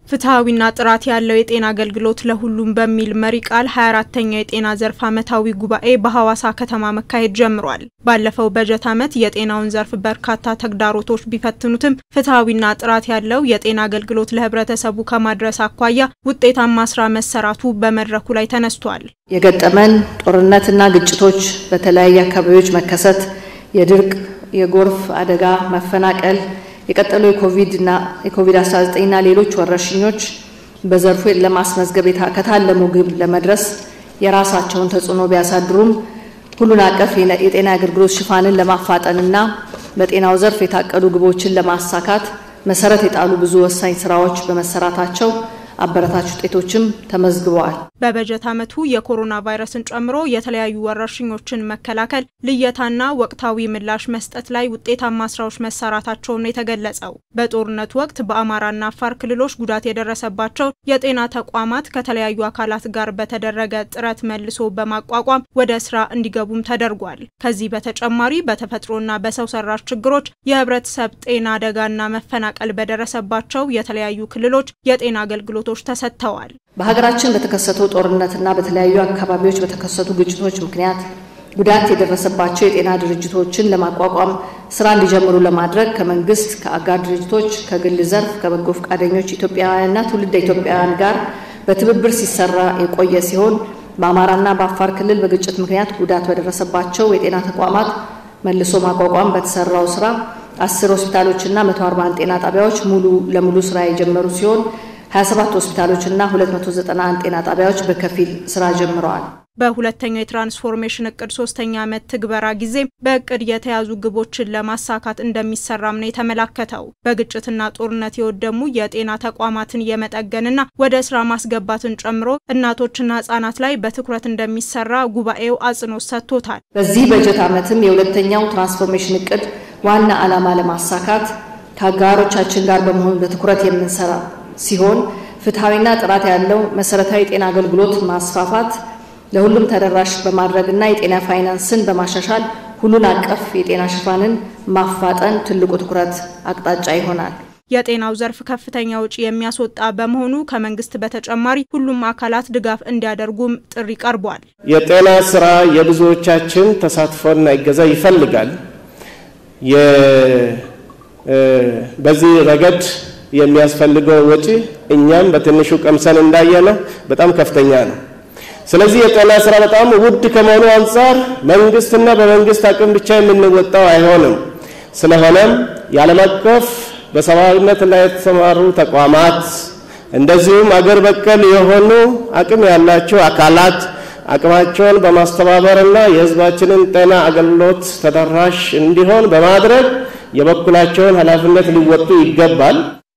ፍትሐዊና ጥራት ያለው የጤና አገልግሎት ለሁሉም በሚል መሪ ቃል 24ተኛው የጤና ዘርፍ ዓመታዊ ጉባኤ በሐዋሳ ከተማ መካሄድ ጀምሯል። ባለፈው በጀት ዓመት የጤናውን ዘርፍ በርካታ ተግዳሮቶች ቢፈትኑትም ፍትሐዊና ጥራት ያለው የጤና አገልግሎት ለሕብረተሰቡ ከማድረስ አኳያ ውጤታማ ስራ መሰራቱ በመድረኩ ላይ ተነስቷል። የገጠመን ጦርነትና ግጭቶች፣ በተለያዩ አካባቢዎች መከሰት፣ የድርቅ፣ የጎርፍ አደጋ፣ መፈናቀል የቀጠሉ የኮቪድና የኮቪድ-19ና ሌሎች ወረርሽኞች በዘርፉ ለማስመዝገብ ከታለሙ ግብ ለመድረስ የራሳቸውን ተጽዕኖ ቢያሳድሩም ሁሉን አቀፍ የጤና አገልግሎት ሽፋንን ለማፋጠንና በጤናው ዘርፍ የታቀዱ ግቦችን ለማሳካት መሰረት የጣሉ ብዙ ወሳኝ ስራዎች በመሰራታቸው አበረታች ውጤቶችም ተመዝግበዋል። በበጀት ዓመቱ የኮሮና ቫይረስን ጨምሮ የተለያዩ ወረርሽኞችን መከላከል፣ ልየታና ወቅታዊ ምላሽ መስጠት ላይ ውጤታማ ስራዎች መሰራታቸውን ነው የተገለጸው። በጦርነቱ ወቅት በአማራና አፋር ክልሎች ጉዳት የደረሰባቸው የጤና ተቋማት ከተለያዩ አካላት ጋር በተደረገ ጥረት መልሶ በማቋቋም ወደ ስራ እንዲገቡም ተደርጓል። ከዚህ በተጨማሪ በተፈጥሮና በሰው ሰራሽ ችግሮች የህብረተሰብ ጤና አደጋና መፈናቀል በደረሰባቸው የተለያዩ ክልሎች የጤና አገልግሎቶች ተሰጥተዋል። በሀገራችን በተከሰተው ጦርነትና በተለያዩ አካባቢዎች በተከሰቱ ግጭቶች ምክንያት ጉዳት የደረሰባቸው የጤና ድርጅቶችን ለማቋቋም ስራ እንዲጀምሩ ለማድረግ ከመንግስት፣ ከአጋር ድርጅቶች፣ ከግል ዘርፍ፣ ከበጎ ፈቃደኞች ኢትዮጵያውያንና ትውልደ ኢትዮጵያውያን ጋር በትብብር ሲሰራ የቆየ ሲሆን በአማራና በአፋር ክልል በግጭት ምክንያት ጉዳት በደረሰባቸው የጤና ተቋማት መልሶ ማቋቋም በተሰራው ስራ አስር ሆስፒታሎችና 141 ጤና ጣቢያዎች ሙሉ ለሙሉ ስራ የጀመሩ ሲሆን 27 ሆስፒታሎችና 291 ጤና ጣቢያዎች በከፊል ስራ ጀምረዋል። በሁለተኛው የትራንስፎርሜሽን እቅድ ሶስተኛ ዓመት ትግበራ ጊዜ በእቅድ የተያዙ ግቦችን ለማሳካት እንደሚሰራም ነው የተመላከተው። በግጭትና ጦርነት የወደሙ የጤና ተቋማትን የመጠገንና ወደ ስራ ማስገባትን ጨምሮ እናቶችና ህጻናት ላይ በትኩረት እንደሚሰራ ጉባኤው አጽንኦት ሰጥቶታል። በዚህ በጀት ዓመትም የሁለተኛው ትራንስፎርሜሽን እቅድ ዋና ዓላማ ለማሳካት ከአጋሮቻችን ጋር በመሆን በትኩረት የምንሰራ ሲሆን ፍትሐዊና ጥራት ያለው መሰረታዊ የጤና አገልግሎት ማስፋፋት ለሁሉም ተደራሽ በማድረግና የጤና ፋይናንስን በማሻሻል ሁሉን አቀፍ የጤና ሽፋንን ማፋጠን ትልቁ ትኩረት አቅጣጫ ይሆናል። የጤናው ዘርፍ ከፍተኛ ውጪ የሚያስወጣ በመሆኑ ከመንግስት በተጨማሪ ሁሉም አካላት ድጋፍ እንዲያደርጉም ጥሪ ቀርቧል። የጤና ስራ የብዙዎቻችን ተሳትፎና እገዛ ይፈልጋል። በዚህ ረገድ የሚያስፈልገው ወጪ እኛም በትንሹ ቀምሰን እንዳየነው በጣም ከፍተኛ ነው። ስለዚህ የጤና ስራ በጣም ውድ ከመሆኑ አንጻር መንግስትና በመንግስት አቅም ብቻ የምንወጣው አይሆንም። ስለሆነም የዓለም አቀፍ በሰብአዊነት ላይ የተሰማሩ ተቋማት እንደዚሁም አገር በቀል የሆኑ አቅም ያላቸው አካላት አቅማቸውን በማስተባበርና የሕዝባችንን ጤና አገልግሎት ተደራሽ እንዲሆን በማድረግ የበኩላቸውን ኃላፊነት ሊወጡ ይገባል።